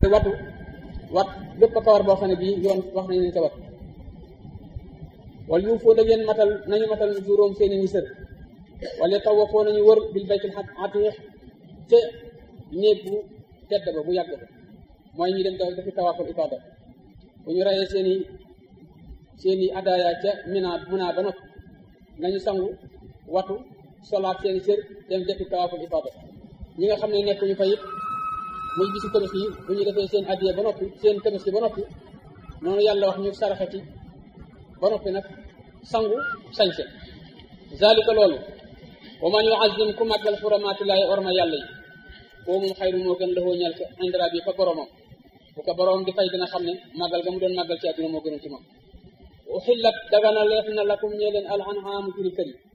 te watu wat bépp kawar boo xam ne bii yoon wax nañu leen ca wat wala yu foo da ngeen matal nañu matal juróom seeni ni sër wala taw wa foo nañu wër bil baytul atiq ca néeg bu tedd ba bu yàgg ba mooy ñu dem dafi tawaaful ifaada bu ñu reyee seeni seeni adaaya ca mina munaa ba noppi nañu sangu watu solaat seeni sër dem defi tawaaful ifaada ñi nga xam ne nekkuñu fa it muy bisu tabaski yi bu ñu defee seen addiya ba noppi seen tabaski ba noppi noonu yàlla wax ñu saraxati ba noppi nag sangu sañse zalika loolu wa man yuazim ku màggal xuramaatillaahi orma yàlla yi koo moom xayru moo gën laxoo ñal ko indra bi fa boromam bu ko borom di fay dina xam ne màggal ga mu doon màggal ci àdduna moo gënoon ci moom uxillat dagana leef na lakum ñee leen al anhaamu juri kër yi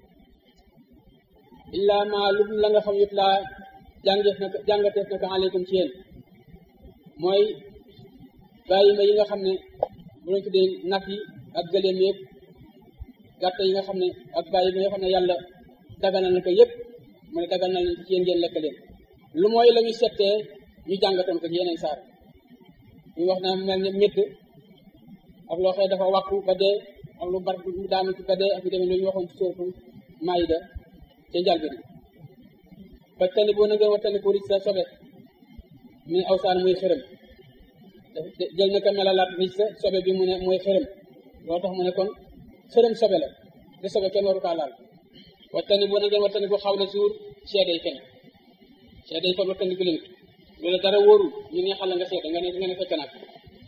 illaa ma lu la nga xam yëpp laa jàngeef na jàngateef na ko aleykum ci yéen mooy bàyyi ma yi nga xam ne bu lañ tuddee nag yi ak gëléem yëpp gàtt yi nga xam ne ak bàyyi ma yoo xam ne yàlla daganal na ko yëpp mu ne daganal na ci yéen ngeen lekk leen lu mooy la ñu settee ñu jàngatoon ko ci yeneen saar ñu wax na mel ne métt ak loo xëy dafa wàkku ba dee ak lu bar mu daanu ci ba dee ak yu demee lu ñu waxoon ci sóoratu Maayida ca njàlbéen ba tani boo na ngeen wa tani ko rij sa sobe mi awsaan muy xërëm jël na ko melalaat rij sa sobe bi mu ne mooy xërëm loolu tax mu ne kon xërëm sobe la te sobe kenn waru kaa laal wa tani boo na ngeen wa tani ko xaw la suur seede yi kenn seede yi kon wa tani ko leen loolu dara wóorul ñu ne xala nga seede nga ne nga ne fekk naa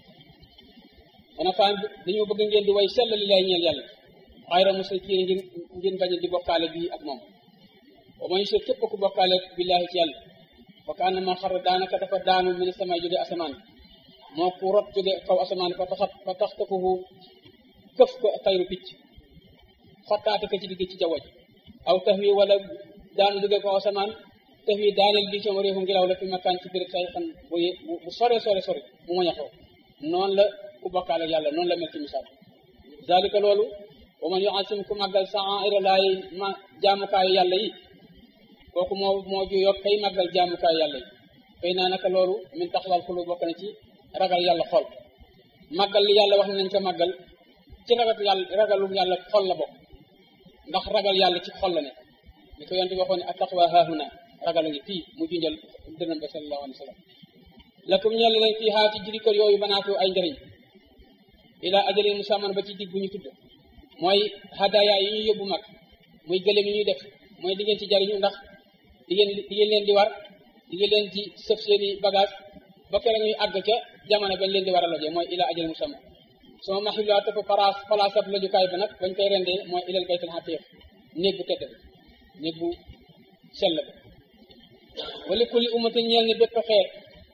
xanaa faa dañoo bëgg ngeen di way sell li lay ñeel yàlla xayra musrikiin ngeen ngeen bañ di bokkaale bii ak moom wa man yushrik képp ku bokkaale billaahi ci yàlla fa ka annama xarra daanaka dafa daanu min sama jóge asamaan moo ku rot jóge kaw asamaan fa taxat fa taxtafuhu këf ko tayru picc xottaate ko ci digg ci jaww ji aw tax wi wala daanu jóge kaw asamaan tax wi daaneel bi sama réefu ngelaw la fi makaan ci béréb say xam bu bu sore sore sore mu moñ a xew noonu la ku bokkaale yàlla noonu la mel ci misaal zalika loolu wa man yuasim ku màggal sa'aira laay ma jaamukaayu yàlla yi kooku moo moo ju yokk kay màggal jaamukaayu yàlla yi fay naa naka loolu min taxawal xulu bokk na ci ragal yàlla xol màggal li yàlla wax ne nañ ko màggal ci ragal yàlla ragalu yàlla xol la bokk ndax ragal yàlla ci xol la ne li ko yonte waxoon ne attaqwa haahuna ragal a ngi fii mu junjal dënam ba sallallahu alayhi wa sallam lakum ñeel leen fii haa ci jiri kër yooyu banaatu ay njëriñ ila ajalin musamman ba ci dig bu ñu tudd mooy hadaya yi ñuy yóbbu mag muy gëléem yi ñuy def mooy di ngeen ci jariñu ndax di ngeen di ngeen leen di war di ngeen leen ci sëf seeni bagage ba kere ñuy àgg ca jamono bañ leen di war a lojee mooy ila ajalin musamman sama maxilaa topp place place ab lojukaay ba nag bañ koy rendee mooy ilal baytul xatiix néeg bu tedd bi néeg bu sell ba wali kulli ummatin ñeel ni bépp xeet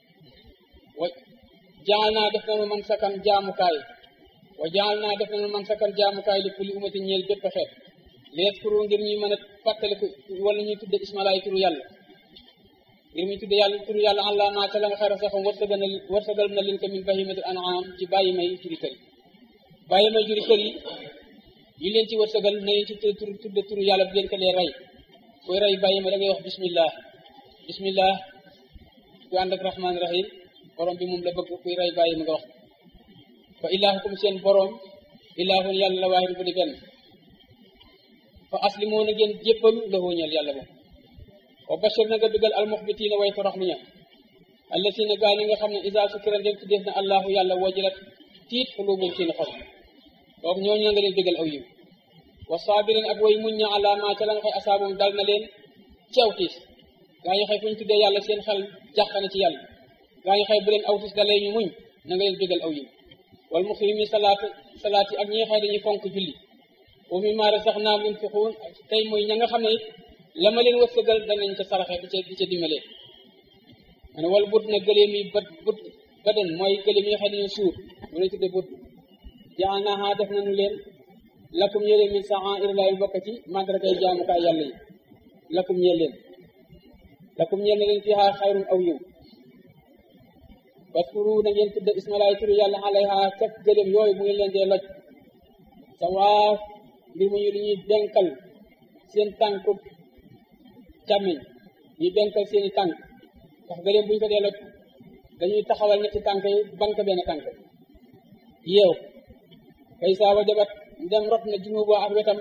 wa jaal naa def nañu man sakan jaamukaay wa jaal naa def nañu man sakan jaamukaay li kulli ummatin ñeel bépp xeet lees kuru ngir ñuy mën a fàttaliku wala ñuy tudde ismalaay turu yàlla ngir muy tudde yàlla turu yàlla allah maa ca la nga xara saxam wërsëgal na wërsëgal na leen ko min bahimatul an'am ci bàyyi may juri kër yi bàyyi may juri kër yi yi leen ci wërsëgal na leen ci tur tudde turu yàlla bu leen ko lee rey koy rey bàyyi ma da ngay wax bismillah bismillah ku ànd ak rahmaani rahim borom bi moom la bëgg kuy rey bàyyi ma nga wax fa ilaahukum seen borom ilaahun yàlla la waahidu bu di benn fa aslimoo na ngeen jébbalu lahu ñeel yàlla moom wa bashir na nga bëggal almuxbitiina way torox lu ña allasiina gaa ñi nga xam ne isa sukira ndem tuddeef na allahu yàlla wajilat tiit xuluubum seen xol donc ñooñu na nga leen bëggal aw yiw wa saabirin ak way muñ ña ala ma ca la nga xëy asaabum dal na leen ci aw tiis gaa ñi xëy fu ñu tuddee yàlla seen xel jàq na ci yàlla gaa ñi xëy bu leen aw tiis dalee ñu muñ na nga leen bëggal aw yiw wal muqimi salaat salaat yi ak ñi xëy dañuy fonk julli wa mimmaa razaqnaahum yunfiquun tey mooy ña nga xam ne la ma leen wërsëgal danañ ko saraxe di ca di ca dimbalee ma ne wal but na gëléem yi bët but baden mooy gëléem yi nga xam ne dañoo suur mu lañ tudde but jaalnaahaa def nañu leen lakum ñee leen min sha'aa'iri llaahi bokk ci màndargay jaamukaay yàlla yi lakum ñee leen lakum ñee leen fiihaa xayrun aw yiw waskuru na ngeen tudde ismalaay turu yàlla alayha caf gëléem yooyu bu ngeen leen dee loj sawaa mbir mu ñu li ñuy denkal seen tànku càmmiñ ñu denkal seeni tànk ndax gëléem bu ñu ko dee loj dañuy taxawal ñetti tànk yi banque benn tànk yeew kay saa wa jabat dem rot na junubu ak wetam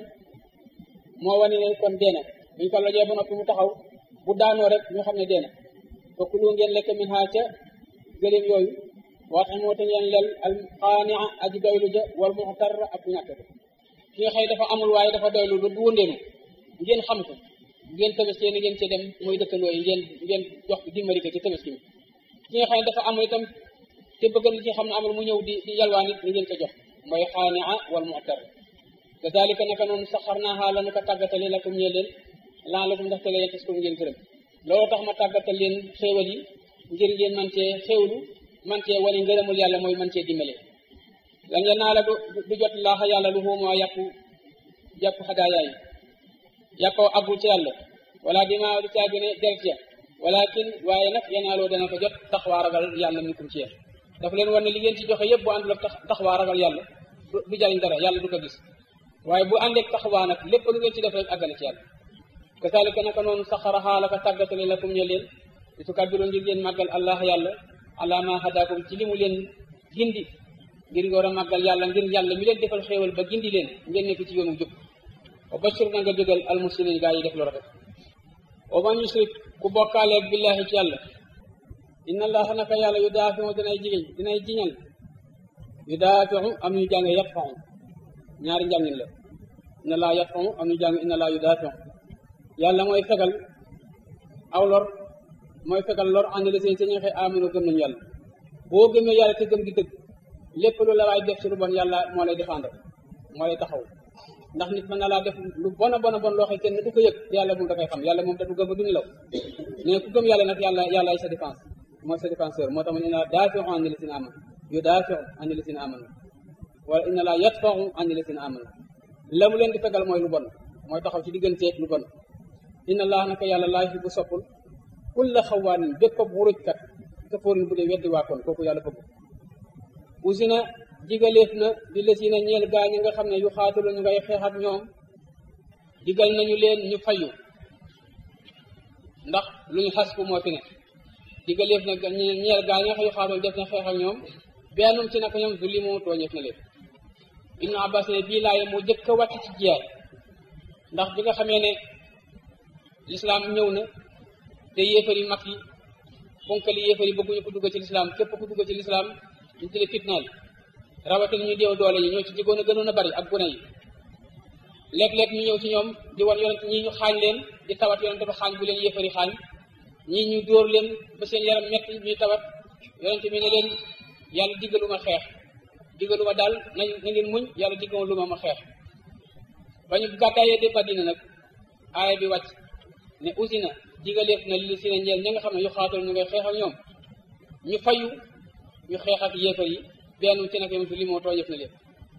moo wane ne kon deena buñ ko lojee ba noppi mu taxaw bu daanoo rek ñu xam ne deena fokk lu ngeen lekk min haa ca gëléem yooyu waat moo te ngeen lel al xaania aji doylu ja wal muxtar ak ñàkk ki nga xëy dafa amul waaye dafa doylu ba du wëndeenu ngeen xam ko ngeen tabaskee ni ngeen ci dem mooy dëkkandoo yi ngeen ngeen jox dimbali ko ci tabaski mi ki nga xam ne dafa amul itam te bëgg na ci xam ne amul mu ñëw di di yalwaan it ni ngeen ko jox mooy xaania wal muxtar kazalika naka noonu saxarnaaha la nu ko tàggatale lakum ñee leen lan lakum ndax te leen tas ko ngeen gërëm loolu tax ma tàggatal leen xéewal yi ngir ngeen man cee xéewlu man cee wane ngërëmul yàlla mooy man cee dimbale lan ya naa la du du jot laaxa yàlla lu xuumaa yàpp jàpp xadaaya yi yàppoo aggul ci yàlla wala dimaa du caagi ne deret ya walakin waaye nag yanaaloo dana ko jot taxwaa ragal yàlla minkum ci yéen dafa leen war ne li ngeen ci joxe yëpp bu àndul ak taxwaa ragal yàlla du jariñ dara yàlla du ko gis waaye bu àndeek taxawaa nag lépp lu ngeen ci def rek àggale ci yàlla kasaalika naka noonu saxaraxaa la ko tàggatale lakum ñe leen di tukabbiru ngir ngeen màggal allah yàlla ala ma hadakum ci li mu leen gindi ngir nga war a màggal yàlla ngir yàlla mi leen defal xéewal ba gindi leen ngeen nekk ci yoonu jub wa bashir na nga bégal almuslimin gaa yi def lu rafet wa man yusrik ku bokkaaleeg billahi ci yàlla inna allaha naka yàlla yu daafiu dinay jigéen dinay jiñal yu daafiu am ñu jàng yatfau ñaari njàngin la inna laa yatfau am ñu jàng inna laa yu daafiu yàlla mooy fegal aw lor mooy fegal lor ànd la seen sañu xëy amino gëm nañu yàlla boo gëmee yàlla te gëm gi dëgg lépp lu la waay def ci lu bon yàlla moo lay défendre moo lay taxaw ndax nit mën na laa def lu bon a bon a bon loo xam kenn du ko yëg te yàlla moom da koy xam yàlla moom da du gëm ba du nelaw mais ku gëm yàlla nag yàlla yàlla ay sa défense mooy sa défenseur moo tax mu ne inna laa daafiu an lisina amanu yu daafiu an lisina amanu wala inna laa yatfau an lisina amanu la mu leen di fegal mooy lu bon mooy taxaw ci digganteeg lu bon inna allah naka yàlla laa yuhibbu soppul kulla xawaanin bépp ab wurujkat kafoorin bu dee weddi waa kon kooku yàlla bëgg usina digaleef na di lesina ñeel gaa ñi nga xam ne yu xaatalu ñu ngay xeex ak ñoom digal nañu leen ñu fayu ndax lu ñu xas bu moo fi ne digaleef na ñeel gaa ñi nga xam yu xaatalu def na xeex ak ñoom bennum ci naka ñoom zulimu tooñeef na leen ibnu abbas ne bii laaye moo jëkk a wàcc ci jiyaat ndax bi nga xamee ne lislaam ñëw na te yéefar yi mag yi ponkali yéefar yi bëgguñu ko dugg ci lislaam képp ku dugg ci lislaam ñu di la fitnaal rawatina ñu déew doole yi ñoo ci jigoon a gënoon a bari ak gune yi léeg-léeg ñu ñëw ci ñoom di wan yonent ñii ñu xaañ leen di tawat yonent ba xaañ bu leen yéefar yi xaañ ñii ñu dóor leen ba seen yaram metti ñuy tawat yonent bi ne leen yàlla diggaluma xeex diggaluma daal nañ na ngeen muñ yàlla diggaluma ma xeex ba ñu gàddaayee de Madina nag aaya bi wàcc ne usina digaleef na li si ne ñeel ña nga xam ne yu xaatal ñu ngay xeex ak ñoom ñu fayu ñu xeex ak yéefar yi benn ci nag yom si li moo tooñëf na leen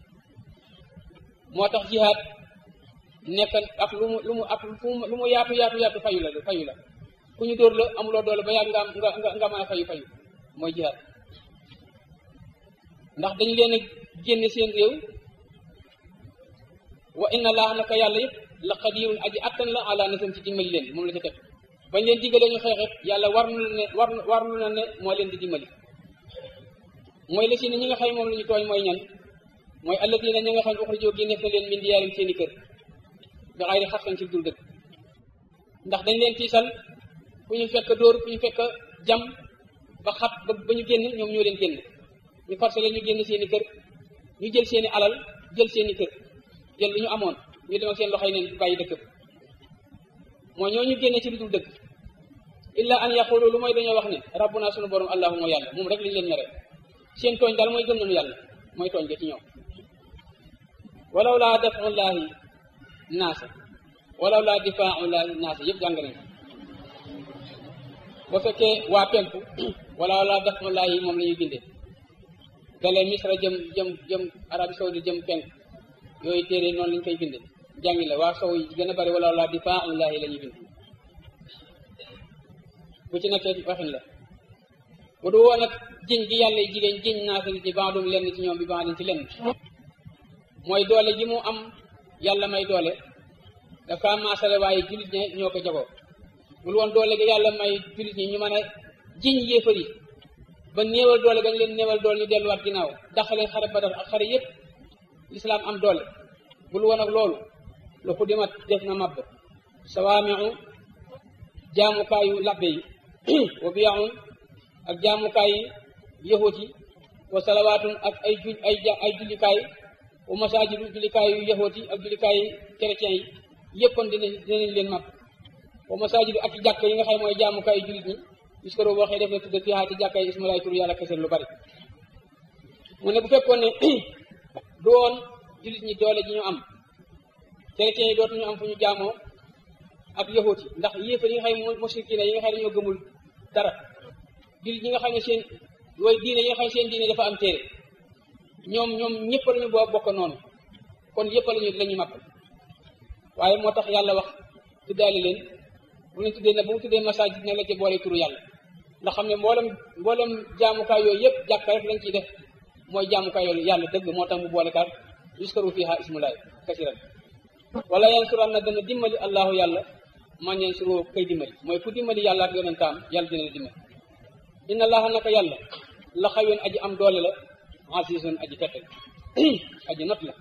moo tax jihaad nekk ak lu mu lu mu ak lu mu yaatu yaatu yaatu fayu la fayu la ku ñu dóor la amuloo doole ba yàgg nga nga nga mën a fayu fayu mooy jihaad ndax dañu leen a génne seen réew wa inna laaha naka yàlla yëpp la qadirun aji attan la ala nasam ci dimbali leen moom la ca teg bañ leen diggalee ñu xeexet yàlla war na ne war war na ne moo leen di dimbali mooy la si ne ñi nga xam moom la ñu tooñ mooy ñan mooy alladina ñi nga xam ne uxrijoo génneef na leen min diyaarim seen i kër bi xayri xaqan ci dul dëkk ndax dañ leen tiisal fu ñu fekk dóor fu ñu fekk jam ba xat ba ba ñu génn ñoom ñoo leen génn ñu forcé leen ñu génn seen i kër ñu jël seen i alal jël seen i kër jël lu ñu amoon ñu dem ak seen loxoy neen bàyyi dëkk bi mooy ñoo ñu génne ci lu dul dëkk illa an yaqulu lu mooy dañoo wax ne rabbuna sunu borom allahuma yàlla moom rek lañu leen mere seen tooñ daal mooy gëm nañu yàlla mooy tooñ ga ci ñoom walaw laa dafullahi naasa walaw laa difaullahi naasa yëpp jàng nañ ba fekkee waa penku walaw laa dafullahi moom la ñuy bindee gale misra jëm jëm jëm arabi saudi jëm penk yooyu téere noonu lañ koy bindee jàngi la waa sow yi gën a bari walaw laa difaullahi la ñuy bind bu ci nekkee waxin la bu du woon nag jiñ gi yàlla jigéen jiñ naasa ci baadum lenn ci ñoom bi baadum ci lenn mooy doole ji mu am yàlla may doole dafa maasale waaye jullit ñe ñoo ko jagoo bul woon doole gi yàlla may jullit ñi ñu mën a jiñ yéefar yi ba néewal doole gañ leen néewal doole ñu delluwaat ginnaaw daxaleen xare Badar ak xare yépp lislaam am doole bul woon ak loolu lu ko dimat def na mabb sawaamiu jaamukaayu labbe yi wa biyaun ak jaamukaayi yahut yi wa salawaatun ak ay ju ay ay jullikaay wa masaajidu jullikaayu yahut yi ak jullikaayu chrétien yi yëppoon dina dinañ leen màpp wa masaajidu ak jàkk yi nga xam mooy jaamukaayu jullit ñi gis ko boo waxee def na tudde fiihaa ci jàkka yi ismalaay tur yàlla kese lu bari mu ne bu fekkoon ne du woon jullit ñi doole ji ñu am chrétien yi dootuñu am fu ñu jaamoo ak yahut yi ndax yéefar yi nga xam ne musrikiina yi nga xam ne ñoo gëmul dara jullit ñi nga xam ne seen way diine yi nga xam ne seen diine dafa am téere ñoom ñoom ñëpp lañu boo bokk noonu kon yëpp lañu la ñu màpp waaye moo tax yàlla wax tuddaale leen bu leen tuddee ne bu mu tuddee masaajid ne la ci boole turu yàlla ndax xam ne mboolem mboolem jaamukaay yooyu yëpp jàkka rek lañ ciy def mooy jaamukaay yooyu yàlla dëgg moo tax mu boole kaat yuskaru fiha ismulaay kasiran wala yansuran na dana dimbali allahu yàlla man yansuru kay dimbali mooy ku dimbali yàlla ak yonentaam yàlla dina la dimbali inna allaha naka yàlla la xayoon aji am doole la azizun aji tette aji not la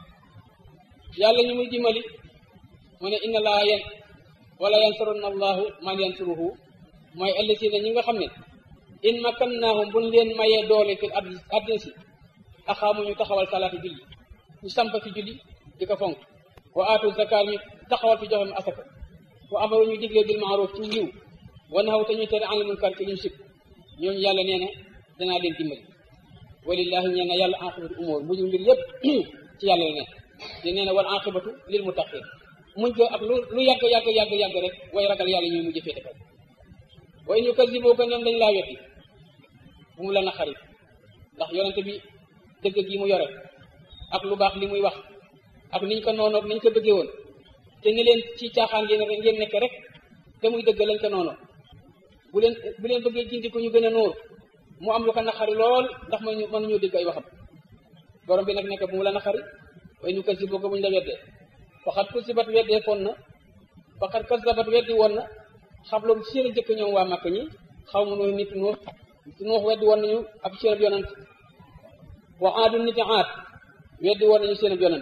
yàlla ñu muy dimbali mu ne inna allaha yen wala yansurunna allahu man yansuruhu mooy allasina ñi nga xam ne in makkannaahum buñ leen mayee doole fi addina si axaamu ñu taxawal salaati julli ñu samp fi julli di ko fonk wa aatu zakaat ñu taxawal fi joxem asaka wa amaru ñu diglee bil maaruf ci yiw wa nahaw te ñu tere anil munkar ci luñ sib ñooñu yàlla nee na danaa leen dimbali walillahi ñee na yàlla aqibatu umur mujj mbir yépp ci yàlla la ne te nee na wal aqibatu lil muttaqin muñ ko ak lu lu yàgg yàgg yàgg yàgg rek way ragal yàlla ñuy mujj féete kaw wa in yukazzibuka ñoom dañ laa wetti bu mu la naqari ndax yonente bi dëgg gi mu yore ak lu baax li muy wax ak niñ ko noonoog niñ ko bëggee woon te ni leen ci caaxaan ngeen ngeen nekk rek te muy dëgg lañ ko noonu bu leen bu leen bëggee jindi ko ñu gën a nóor mu am lu ko naqari lool ndax mënuñu mënuñoo dégg ay waxam borom bi nag nekk bu mu la naqari way ñu kasibuka buñ la weddee waxat kusibat weddee foon na waxat kasabat weddi woon na xabloom seen jëkk ñoom waa màkk ñi xaw ma nuux nit nuux nuux weddi woon nañu ak seen ab yonant wa aadu niti aat weddi woon nañu seen ab yonant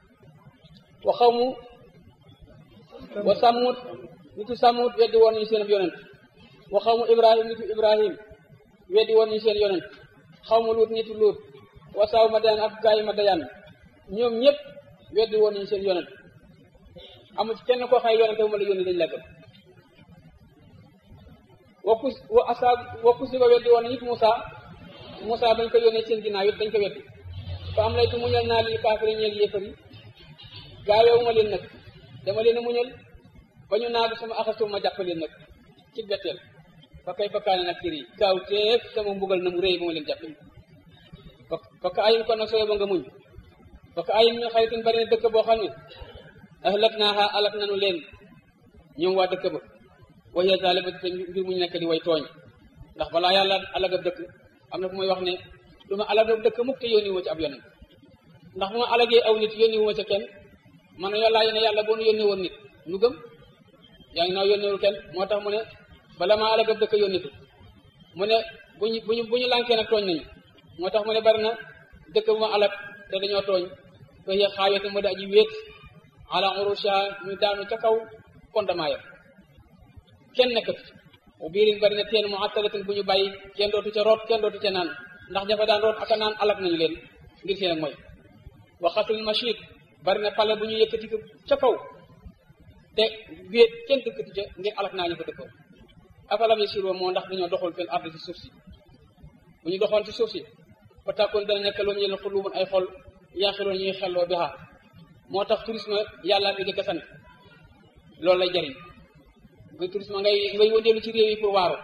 wa xaw mu wa sàmmut nitu sàmmut weddi woon nañu seen ab yonant wa xaw mu ibrahim nitu ibrahim weddi woon nañu seen yonant xaw mu luut nitu luut wa saaw ma dayaan ak gaay ma dayaan ñoom ñëpp weddi woon nañu seen yonant amul ci kenn koo xay yonante bu ma la yónni dañ la gëm wakku wa asaab wakku si ba weddi woon nit Moussa Moussa bañ ko yónnee seen ginnaaw it dañ ko weddi fa am laytu muñal naa lii kaafiri ñeel yéefar yi gaaweewu ma leen nag dama leen a muñal ba ñu naagu sama axasu ma jàpp leen nag ci betteel fa kay fakkaane nag kër yi gaaw teef sama mbugal na mu rëy ba ma leen jàppe fa fa ka ayin kon nag sooy ba nga muñ fa ka ayin ñu xaritin bari na dëkk boo xam ne ahlak naaha alak nanu leen ñoom waa dëkk ba waxee zalima te mbir muñu nekk di way tooñ ndax balaa yàlla alagab dëkk am na fu may wax ne du ma alagab dëkk mukk te yónni wu ma ci ab yonent ndax bu ma alagee aw nit yónni wu ma ca kenn man na yàllaa ne yàlla boo nu yónni woon nit nu gëm yaa ngi naaw yónniwul kenn moo tax mu ne bala maa alagab dëkk yónni ko mu ne buñu buñu bu ñu lànkee nag tooñ nañu moo tax mu ne bari na dëkk bu ma alag te dañoo tooñ waxee xaawete mu da aji wéet ala urusha ñu daanu ca kaw fondement ya kenn nekkatu bu biirin bari na teen mu attalatin bu ñu bàyyi kenn dootu ca root kenn dootu ca naan ndax ña fa daan root ak a naan alak nañu leen ngir seen ak mooy wa xasul machid bari na pale bu ñu yëkkati ko ca kaw te wéet kenn dëkkati ca ngir alak naa ñu ko dëkkoo afalam yasiru moo ndax dañoo doxul fil ardi ci suuf si bu ñu doxoon ci suuf si fa tàkkoon dana nekk loolu ñu xulumun ay xol yaaxiroon ñuy xelloo bi xaar moo tax tourisme yàllaa fi jëkk sant loolu lay jariñ nga tourisme ngay ngay wëndeelu ci réew yi pour waaru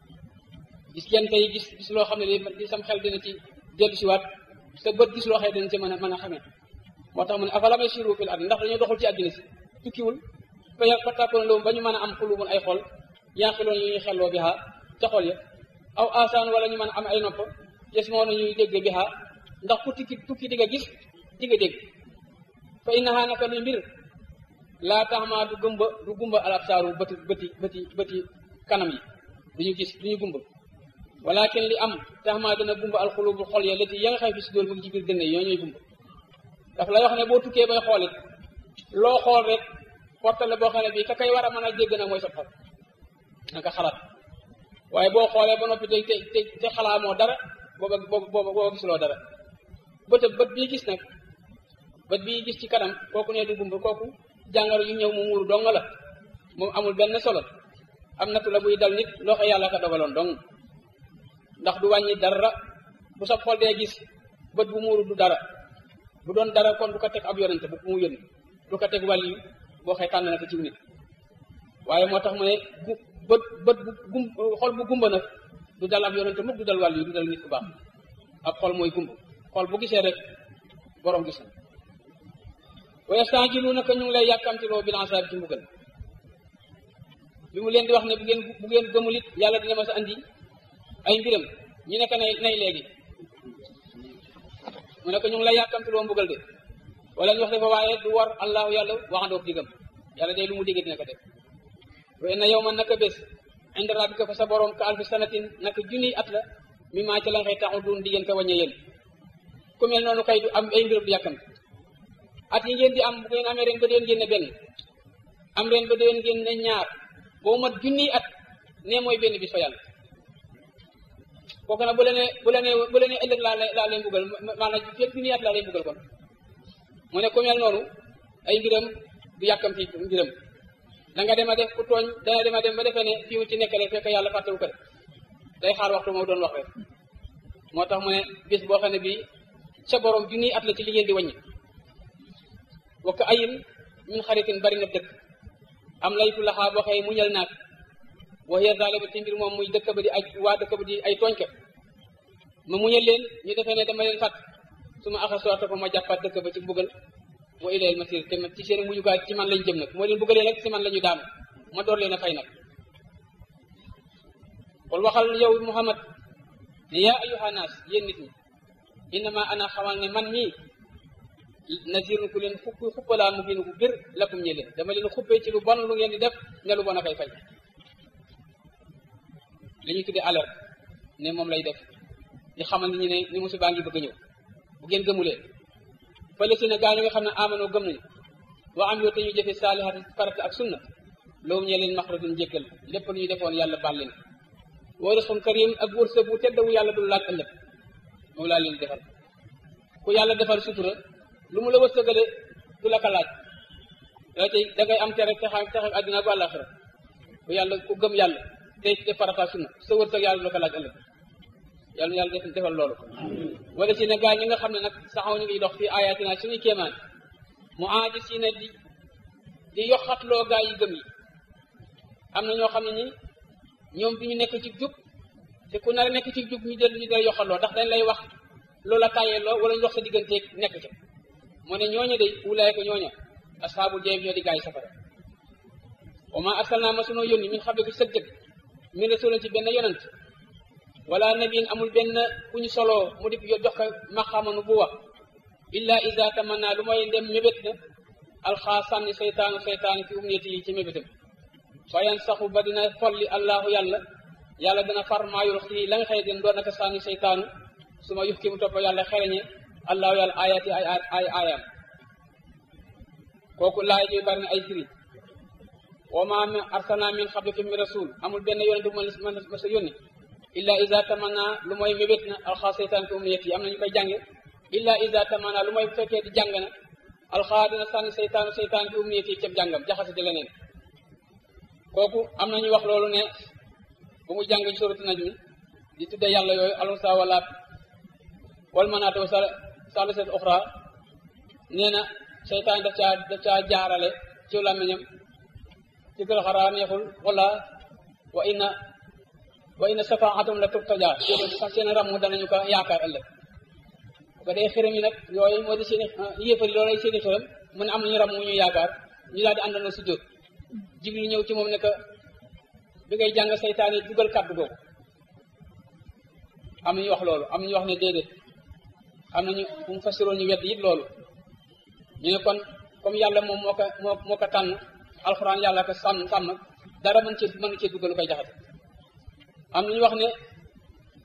gis kenn tey gis gis loo xam ne di sam xel dina ci dellu si waat sa bët gis loo xam ne dina ci mën a mën a xamee moo tax mu ne afalam yasiru fil ardi ndax dañoo doxul ci àddina si tukkiwul fa fa tàkkoon loolu ba ñu mën a am xulumun ay xol yaaxiroon yu ñuy xelloo bi xaar ca xol ya aw asaan wala ñu mën a am ay nopp yes moo na ñuy dégg bi xaar ndax ku tukki tukki di nga gis di nga dégg fa innaha naka luy mbir laa taxmaa du gumba du gumba al absaaru bëti bëti bëti bëti kanam yi duñu gis duñu gumba walakin li am tax maa dina gumba alxulubu xol ya lati ya nga xam fi si dóor mu ngi ci biir dënn yi ñoo ñooy gumba daf lay wax ne boo tukkee bay xoolit loo xool rek portale boo xam ne bii ka kay war a mën a dégg nag mooy sa xol na nga xalaat waaye boo xoolee ba noppi te te te xalaamoo dara booba booba booba gisuloo dara bët bët bii gis nag bët bii gis ci kanam kooku ne du gumba kooku jàngaro yu ñëw mu muuru dong la moom amul benn solo am nattu la buy dal nit loo xam yàlla ka dogaloon dong ndax du wàññi dara bu sa xol dee gis bët bu muuru du dara bu doon dara kon du ko teg ab yonente bu mu yónni du ko teg wàll yi boo xëy tànn na ko ciw nit waaye moo tax mu ne gu bët bët bu gum xol bu gumba nag du dal ab yonente mukk du dal wàll yi du dal nit ku baax ab xol mooy gumba xol bu gisee rek borom gis na wa yastajiluunaka ñu ngi lay yàkkamtiloo bil azaab ci mbugal bi mu leen di wax ne bu ngeen bu ngeen gëmul it yàlla dina ma sa andi ay mbiram ñu nekk nay nay léegi mu nekk ñu ngi lay yàkkamtiloo mbugal de wala ñu wax dafa waaye du war allahu yàlla waxandoog digam yàlla day lu mu digge dina ko def wa inna yawman naka bés inda rabbika fa sa borom ka alfi sanatin naka junniy at la mi maa ca la nga xëy taxu duun di ngeen ko wàññee yéen ku mel noonu kay du am ay mbiram du yàkkamti at yi ngeen di am bu ngeen amee ren ba déwén ngeen ne benn am ren ba déwén ngeen ne ñaar boo mat junniy at ne mooy benn bis fa yàlla kooku nag bu la nee bu la nee bu la nee ëllëg laa lay laa lay mbugal maanaam fekk junniy at laa lay mbugal kon mu ne ku mel noonu ay mbiram du yàkkamti mbiram da nga dem a def ku tooñ dana dem a dem ba defee ne fii ci nekkale fekk yàlla fàttewu ko de day xaar waxtu moo doon wax rek moo tax mu ne bis boo xam ne bii sa borom junniy at la ci li ngeen di wàññi wakk ayin min xaritin bari na dëkk am laytu laxaa boo xëy muñal naag wax ya zaale ba ci mbir moom muy dëkk ba di ay waa dëkk ba di ay tooñkat ma muñal leen ñu defee ne dama leen fàtt su ma axasoo topp ma jàppaat dëkk ba ci buggal wa ilayil masir te ci seen mujjukaay ci man lañ jëm nag moo leen buggalee rek ci man la ñu daanu ma door leen a fay nag kon waxal yow Muhammad ne yaa ayyuha naas yéen nit ñi innama ana xamal ne man mii nazirun ku leen xupp xuppalaa mu biin ku bir lakum ñe leen dama leen xuppee ci lu bon lu ngeen di def ne lu bon a koy fay li ñu tuddee alerte ne moom lay def di xamal nit ñi ne ni musiba ngi bëgg a ñëw bu ngeen gëmulee fële si ne gaa yi nga xam ne amanoo gëm nañu wa am yoo te ñu jëfe saalihaat farata ak sunna loolu ñee leen maxratun njëkkal lépp lu ñu defoon yàlla baal leen wa rizqun karim ak wërsëg bu tedd bu yàlla dul laaj ëllëg moom laa leen defal ku yàlla defal sutura lu mu la wërsëgale du la ko laaj da tey da ngay am tere texa texe àddina bu àllaaxira ku yàlla ku gëm yàlla tey te farata sunna sa wërsëg yàlla du la ko laaj ëllëg yàlla yàlla def defal loolu wala si ne gaa ñi nga xam ne nag saxaw ñu ngi dox fii ayatina suñuy kéemaan mu aaji si ne di di yoxatloo gaa yi gëm yi am na ñoo xam ne ni ñoom bi ñu nekk ci jub te ku nar a nekk ci jub ñu del ñu dal yoxatloo ndax dañ lay wax loola tàyyee loo wala ñu wax sa digganteeg nekk ca moo ne ñooña day wulaay ko ñooña asxaabul jayb ñoo di gaa yi safara wa ma arsalnaa ma sunoo yónni min xablika sëg jëg min rasulin ci benn yonent wala nabiin amul benn ku ñu soloo mu di jox ko maxamanu bu wax illa iza tamanna lu mooy ndem mébét na alxaa sànni seytaanu seytaanu fi umniyati yi ci mébétam fa yan saxu ba dina folli allahu yàlla yàlla dina far maayul xii la nga xëy den doon naka sànni seytaanu su ma yux ki mu topp yàlla xereñe allahu yàlla ayati ay ay ayam kooku laay ñuy bari na ay firi wa ma arsalna min xablika min rasul amul benn yonent bu ma ma sa yónni illa iza tamanna lu mooy mébét na alxaa seytaan fi umniyati yi am na ñu koy jànge illa iza tamanna lu mooy bu fekkee di jàng na alxaa dina sànni seytaanu seytaan fi umniyati yi cab jàngam jaxase ci leneen kooku am na ñu wax loolu ne bu mu jàng ci suratu najmi di tudde yàlla yooyu alunsa walaat wal manaata wa salisat oxra nee na seytaan daf caa daf caa jaarale ci làmmiñam ci gël xaraa neexul wala wa inna wa inna safaatum la turtaja sax seen ram danañu ko yaakaar ëllëg bu ko dee xërëm yi nag yooyu moo di seen i yéefari loolu ay seen i xërëm mu ne am nañu ram mu ñu yaakaar ñu daal di àndandoo si jóot jibril ñëw ci moom ne que bi ngay jàng seytaan yi dugal kàddu googu am nañu wax loolu am nañu wax ne déedéet am nañu fu mu fasiroo ñu wedd it loolu ñu ne kon comme yàlla moom moo ko moo moo ko tànn alxuraan yàlla ko sàmm sàmm dara mën cee mën cee dugal lu koy jaxate am nañu wax ne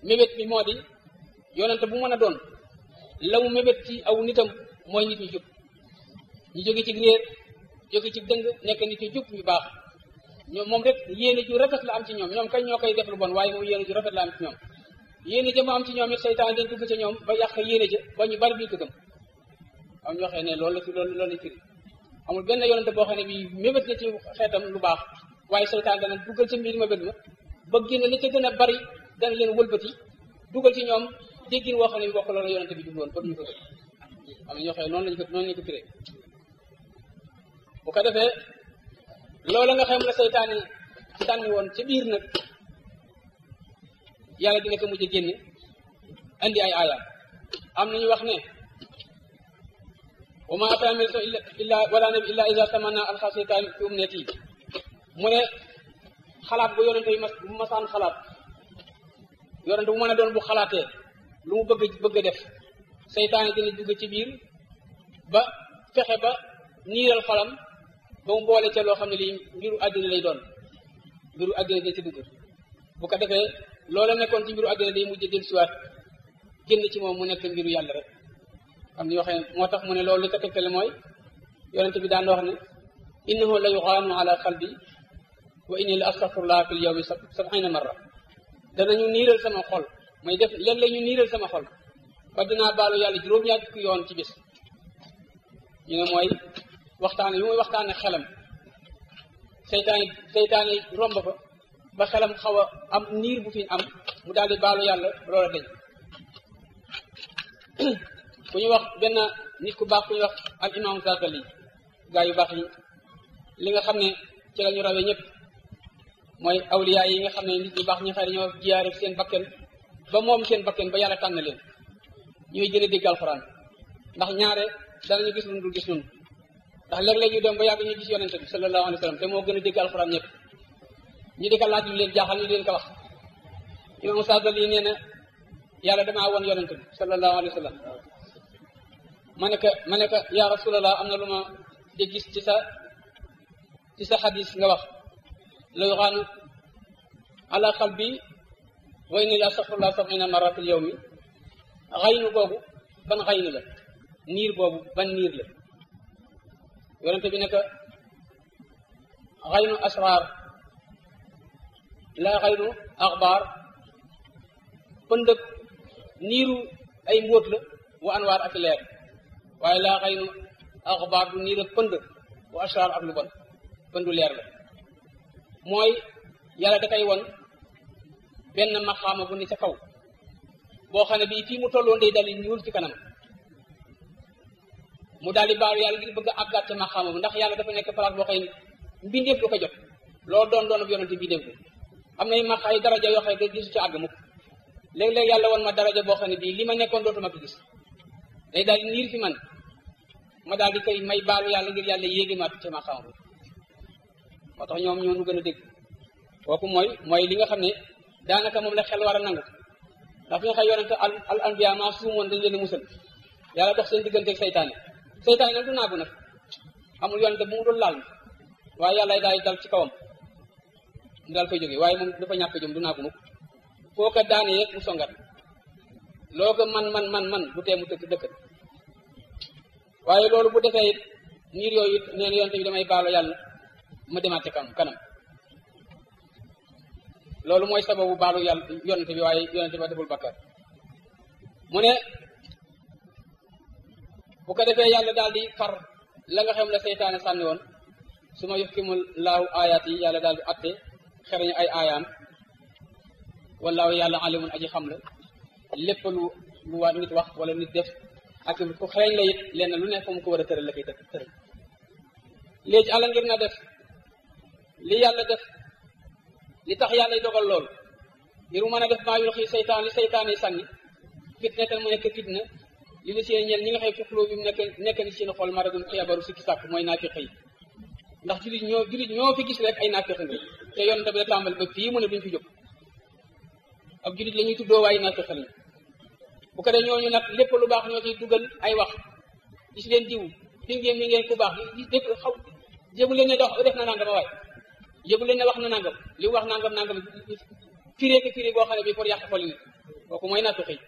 mébét bi moo di yonente bu mën a doon la mu mébét ci aw nitam mooy nit ñu jub ñu jóge ci réer jóge ci dëng nekk nit ñu jub ñu baax ñoom moom rek yéene ju rafet la am ci ñoom ñoom kañ ñoo koy def lu bon waaye moom yéene ju rafet la am ci ñoom yéene ja mu am ci ñoom it seytaan dañ dugg ci ñoom ba yàq yéene ja ba ñu bari duñ ko gëm am ñoo xam ne loolu la fi loolu loolu la firi amul benn yonente boo xam ne bi mébét na ci xeetam lu baax waaye seytaan dana duggal ci mbir mébét ma ba génne li ca gën a bari dana leen wëlbati dugal ci ñoom déggin woo xam ne bi bokk loolu yonente bi jubloon ba duñu ko gëm am na ñoo xam ne noonu lañu ko noonu lañu ko firee bu ko defee loolu nga xam la seytaane sànni woon ci biir nag yàlla dina ko mujj génne andi ay aayam am nañu wax ne wa ma ataa min rasul illa wala nabi illa iza tamanna alxa seytaan fi umniyati mu ne xalaat bu yonente yi mas bu masaan xalaat yonente bu mën a doon bu xalaatee lu mu bëgg bëgg a def seytaane dina dugg ci biir ba fexe ba niiral xolam ba mu boole ca loo xam ne lii mbiru àddina lay doon mbiru àddina dañ ci dugg bu ko defee loola nekkoon ci mbiru àddina day mujj del siwaat génn ci moom mu nekk mbiru yàlla rek am na yoo xam ne moo tax mu ne loolu li ko tegtale mooy yonente bi daan wax ne innahu la yuxaanu ala qalbi wa inni la astaghfirullah fil yawmi sab'ina marra danañu niiral sama xol may def léeg-léeg ñu niiral sama xol ba dinaa baalu yàlla juróom-ñaar fukki yoon ci bis ñu ne mooy waxtaan yu muy waxtaane xelam seytaane seytaane romb ko ba xelam xaw a am niir bu fi am mu daal di baalu yàlla loola dañ ku ñu wax benn nit ku baax ku ñu wax al imam Zazali gaa yu baax yi li nga xam ne ci la ñu rawee ñëpp mooy awliya yi nga xam ne nit ñu baax ñi xëy dañoo jiyaare seen bakken ba moom seen bakken ba yàlla tànn leen ñuy gën a dégg alxuraan ndax ñaare danañu gis lu dul gis nun ndax léeg-léeg ñu dem ba yàgg ñu gis yonente bi sallallahu alayhi wa sallam te moo gën a dégg alxuraan ñëpp ñu di ko laaj lu leen jaaxal ñu di leen ko wax imam Sadal yi nee na yàlla damaa woon yonente bi sallallahu alayhi wa sallam ma ne ko ma ne ko yaa rasulallah am na lu ma di gis ci sa ci sa xadis nga wax la yuxaanu ala qalbi wa inni la astaghfirullah sab'ina marra fil yawmi xaynu boobu ban xaynu la niir boobu ban niir la yonente bi ne ko xaynu asraar la xaynu axbaar pëndëg niiru ay mbóot la wa anwaar ak leer waaye laa xaynu axbaar du niir ak pënd wa asraar ak lu bon pëndu leer la mooy yàlla da koy won benn maxaama bu ni ca kaw boo xam ne bii fii mu tolloon day dal ñuul ci kanam mu daal di baalu yàlla ngir bëgg a àggaat ca maxaama bu ndax yàlla dafa nekk place boo xam ne mbindeef du ko jot loolu doon doon ab yonente bi dégg am na max ay daraja yoo xam ne gisu ci àgg mukk léeg-léeg yàlla won ma daraja boo xam ne bii li ma nekkoon dootuma ko gis day daal di niir fi man ma daal di koy may baalu yàlla ngir yàlla yéegi ma ca maxaama bu moo tax ñoom ñoo nu gën a dégg kooku mooy mooy li nga xam ne daanaka moom la xel war a nangu ndax fi nga xam yonente al al anbiya maa suumoon dañ leen a musal yàlla dox seen diggante ak seytaane seytaane nag du naagu nag amul yonente bu mu dul laal waaye yàlla daal dal ci kawam mu daal koy jógee waaye moom dafa ñàkk jom du naagu mukk foo ko daane yeeg mu songat loo ko man man man man du tee mu dëkk dëkk waaye loolu bu defee it niir yooyu it neen yonente bi damay baalo yàlla ma demaat ca kanam kanam loolu mooy sababu baalu yàlla yonente bi waaye yonente ba deful bakkaar mu ne bu ko defee yàlla daal di far la nga xam la seytaane sànni woon su ma yuxkimul laahu ayaat yi yàlla daal di atte xereñu ay aayaam wallaahu yàlla alimun aji xam la lépp lu lu waa nit wax wala nit def ak ku xereñ la it lenn lu ne fa mu ko war a tëral la koy tëral léegi àlla ngir na def li yàlla def li tax yàlla dogal loolu ngir mu mën a def maa yulxi seytaan li seytaan yi sànni fitne tan mu nekk fitna li li seen ñeel ñi nga xëy fixloo bi mu nekk nekk ni seen xol maradun xiyabaru sikki sàkk mooy naafiq yi ndax julit ñoo julit ñoo fi gis rek ay naafiq nga te yonente bi la tàmbali ba fii mu ne duñ fi jóg ab julit la ñuy tuddoo waaye naafiq lañu bu ko dee ñooñu nag lépp lu baax ñoo ciy dugal ay wax gis leen diw fi ngeen mi ngeen ku baax gis dégg xaw jébu leen ne dox def na nangam waay jébu leen ne wax na nangam li mu wax nangam nangam firee ko firee boo xam ne bii pour yàq xol nit kooku mooy nattu xëy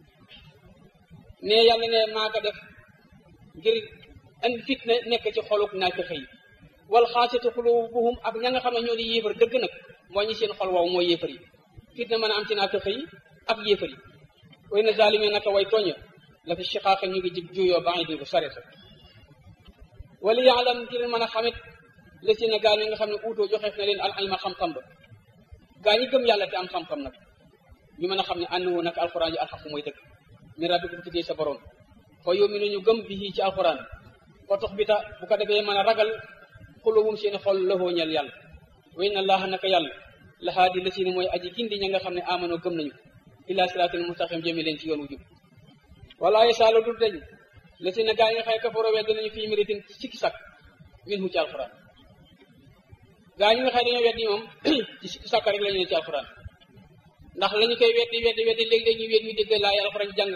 ne yàlla ne maa ko def ngir andi fitna nekk ci xoluk nattu xëy wal xaasiyati xulubuhum ak ña nga xam ne ñoo di yéefar dëgg nag mooy ñi seen xol wow mooy yéefar yi fitna mën a am ci nattu xëy ak yéefar yi way na zalime naka way tooña la fi shiqaaqa ñu ngi jig juyoo ba bu sare sa wala yaalam ngir mën a xamit la si ne gaa ñi nga xam ne uutoo joxeef na leen al ilma xam-xam ba gaa ñi gëm yàlla te am xam-xam nag ñu mën a xam ne annahu nag alxuraan ji alxaqu mooy dëgg min rabbikum tuddee sa borom fa yominu ñu gëm bi ci alxuraan fa tox bi ta bu ko defee mën a ragal xulubum seen xol lahoo ñel yàlla wa inna allaha naka yàlla lahaadi la si ne mooy aji gindi ña nga xam ne amanoo gëm nañu ila siraatil mustaqim jëme leen ci yoon wu jub wala yesaala dul dañ la si ne gaa yi nga xëy kafaroo wedd nañu fii méritin sikki sak min hu ci alxuraan gaa ñi nga xëy dañoo weddi moom ci sikki sàkk rek la ñu ne ci alxuraan ndax la ñu koy weddi weddi weddi léegi-léeg ñu wet ñu dégg laa alxuraan jàng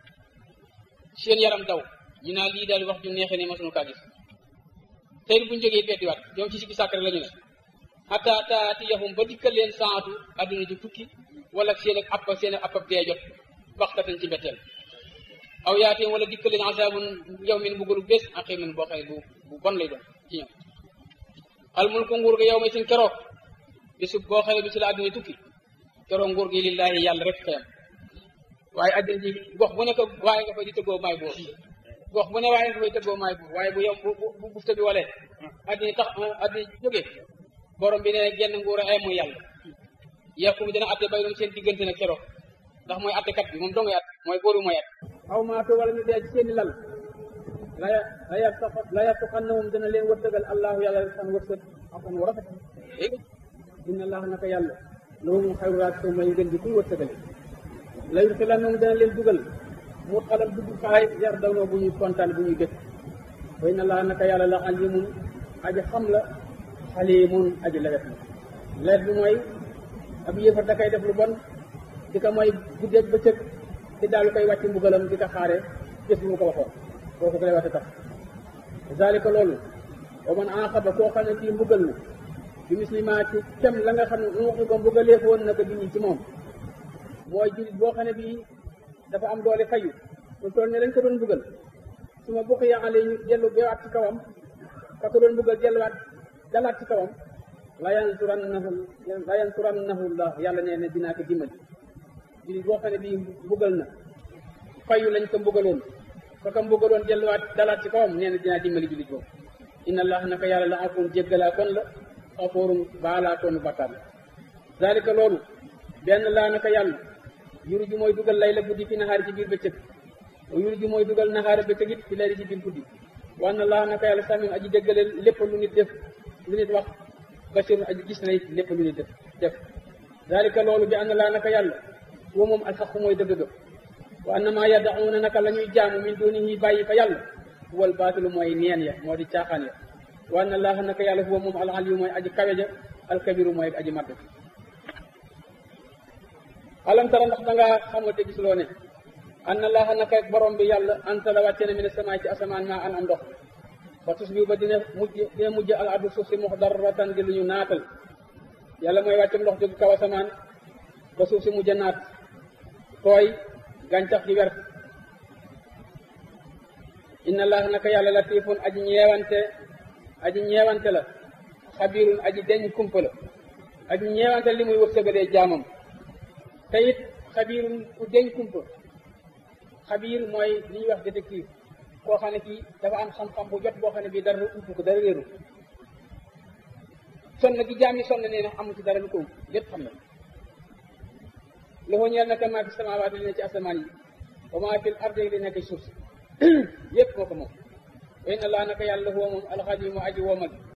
seen yaram daw ñu naa lii daal wax ju neexee ne masuñu kaa gis tey buñu jógee weddi waat ñoom ci sikki sàkk rek la ñu ne hatta taati yahum ba dikkal leen saatu adduna ji tukki wala seen ak app seen ak app dee jot baxtatan ci mbetteel aw yaateen wala dikkal leen asaabun yow min buggalu bés aqimin boo xëy bu bu bon lay doon ci ñoom al mulku nguur ga yow ma sin keroog bisu boo xëy bisu la adduna tukki keroog nguur gi lillahi yàlla rek xeyam waaye adduna ji gox bu nekk waaye nga fay di tëggoo maay buur gox bu ne waaye nga fay tëggoo maay buur waaye bu yow bu bu bufta bi walee adduna tax adduna jóge borom bi ne genn nguur a ay mooy yàlla yàqu dina atte bay doon seen diggante nag keroog ndax mooy attekat bi moom doo ngay at mooy booru mooy at aw maatu wala ñu dee ci seeni lal la la yarta la yartuqannahum dana leen wërsëgal allahu yàlla san wërsëg asan wu rafet léegi inna allah naka yàlla loolu moom xayru raas may gën di kuy wërsëgale la yursilannahum dana leen dugal mu xalal dugg kaay yar dawnoo bu ñuy kontaan bu ñuy dëkk wa inna allah naka yàlla la alimun aji xam la xalimun aji lewet la lewet bi mooy ab yéefar da koy def lu bon di ko mooy guddeeg bëccëg di daal koy wàcc mbugalam di ko xaare jëf bi mu ko waxoon kooku ko lay wate tax zalika loolu wa man aqaba koo xam ne kii mbugal na bi muslima ci kem la nga xam ne mu waxi ko mbugalee woon na ko bi ci moom mooy julit boo xam ne bii dafa am doole fayu lu toll ne lañ ko doon mbugal su ma bokk yaale ñu dellu bewaat ci kawam ka ko doon mbugal delluwaat dalaat ci kawam la yansurannahu la yansurannahu llah yàlla nee na dinaa ko dimbali julit boo xam ne bii mbugal na fayu lañ ko mbugaloon ka ko mbugaloon delluwaat dalaat ci kawam nee na dinaa dimbali julit boobu inna allah naka yàlla la afoon jéggalaa kon la xafoorum baalaa koonu bakkaar la zalika loolu benn laa naka yàlla yuru ji mooy dugal lay la guddi fi naxaari ci biir bëccëg yuru ji mooy dugal naxaari bëccëg it fi layli ci biir guddi wa anna allah naka yàlla samim aji déggale lépp lu nit def lu nit wax basirun aji gis na it lépp lu nit def def zalika loolu bi anna laa naka yàlla wa moom alxaqu mooy dëgg ga wa anna maa yaddauna naka la ñuy jaamu min dunihi bàyyi fa yàlla wal baatilu mooy neen ya moo di caaxaan ya wa anna allaha naka yàlla huwa moom al aliyu mooy aji kawe ja alkabiru mooy aji matt alam tara ndax da ngaa xamal te gisuloo ne anna allaha naka borom bi yàlla anta la wàcce na mi ne samaay ci asamaan maa an am ndox ba tus bi ba dina mujj dina mujj al ardu suuf si muxdarratan di lu ñu naatal yàlla mooy wàcce ndox jóg kaw asamaan ba suuf si mujj a naat tooy gàncax gi wert inna allah naka yàlla latifun aji ñeewante aji ñeewante la xabirun aji deñ kumpa la aji ñeewante li muy wërsëgalee jaamam te it xabirun ku deñ kumpa xabir mooy li ñuy wax détective koo xam ne kii dafa am xam-xam bu jot boo xam ne bii dara ump ko dara réeru sonn gi jaam yi sonn nee na amul ci dara lu ko ump lépp xam na loxo ñeel naka maa fi samaawaati li ne ci asamaan yi wa maa fil ardi li nekk ci suuf si yépp moo ko moom wa inna allah naka yàlla huwa moom alxadimu aji woomal